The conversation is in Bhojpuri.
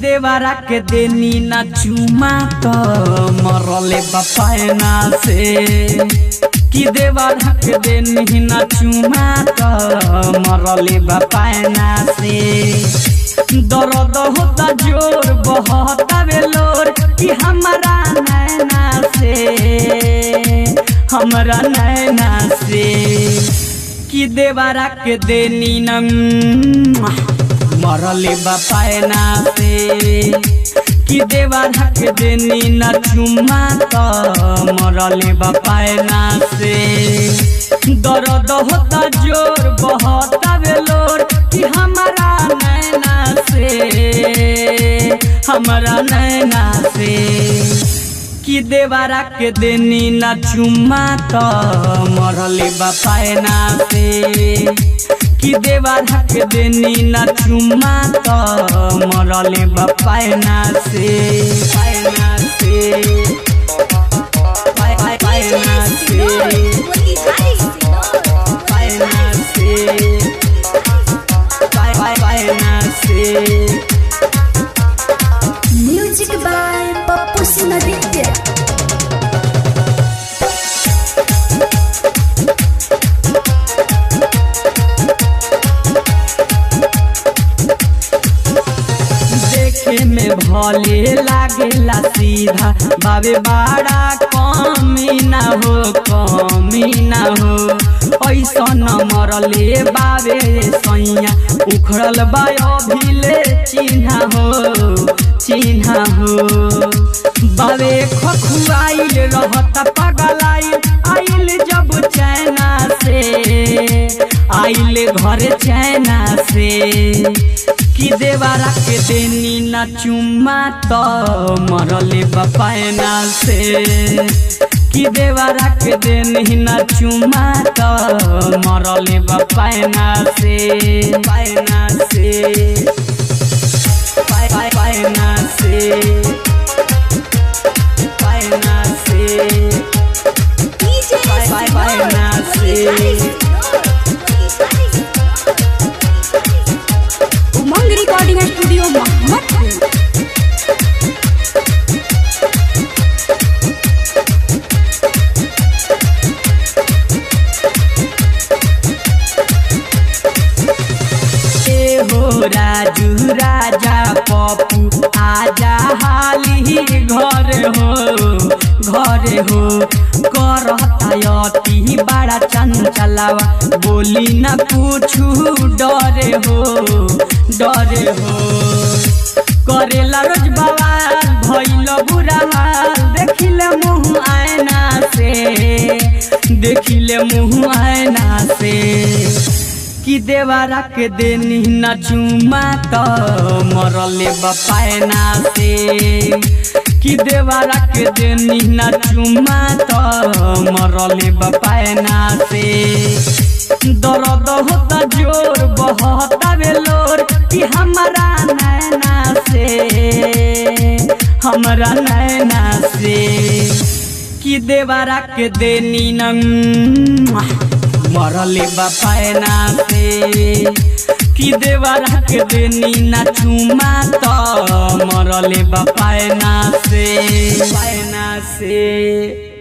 देवरा के देनी ना चुमा तो मरले बपायना से कि देवरा के देनी ना चुमा तो मरले बपायना से दर्द होता जोर बहता बेलोर कि हमारा नैना से हमरा नैना से कि देवरा के देनी न मरले बपायना से कि देवरा के देनी न चुमा तो मरले बपायना से दर्द होता जोर बहता बेलोर कि हमारा नैना से हमारा नैना से कि देवरा के देनी न चुमा तो मरले बपायना से कि देवरा के देनी न चुमा तो मरले बपायना से पायना से पाय पाय पायना से पायना से पाय पाय पायना से म्यूजिक बाय पप्पू सिंह देखे में भले लागेला सीधा बाबे बड़ा कमी ना हो कमी ना हो ऐसा न मरले बाबे सैया उखड़ल बा अभिले चिन्हा हो चिन्हा हो बाबे खखुआइल रहता पगलाइल आइल जब चैना से आइल घर चैना से कि देवरा के देनी न चुमा तो मरले बपायना से कि देवरा के देनी न चुमा तो मरले बपायना से पायना से पाय पाय पायना से पायना से पाय पाय पायना से उमंग रिकॉर्डिंग स्टूडियो मोहम्मदपुर ए हो राजू राजा पप्पू आजा हाली घर हो घर हो करता अति बड़ा चंचलावा बोली न पूछू डरे हो डरे हो करेला रोज बवाल भइल बुरा हाल देखिले मुँह आयना से देखिले मुँह आयना से कि देवरा के देनी न चुमा तो मरले बपायना से कि देवरा के देनी न चुमा तो मरले बपायना से दर्द होता जोर बहता बेलोर कि हमारा नैना से हमारा नैना से कि देवरा के देनी न मरले बपायना से कि देवरा के देनी न चुमा तो मरले बपायना से पायना से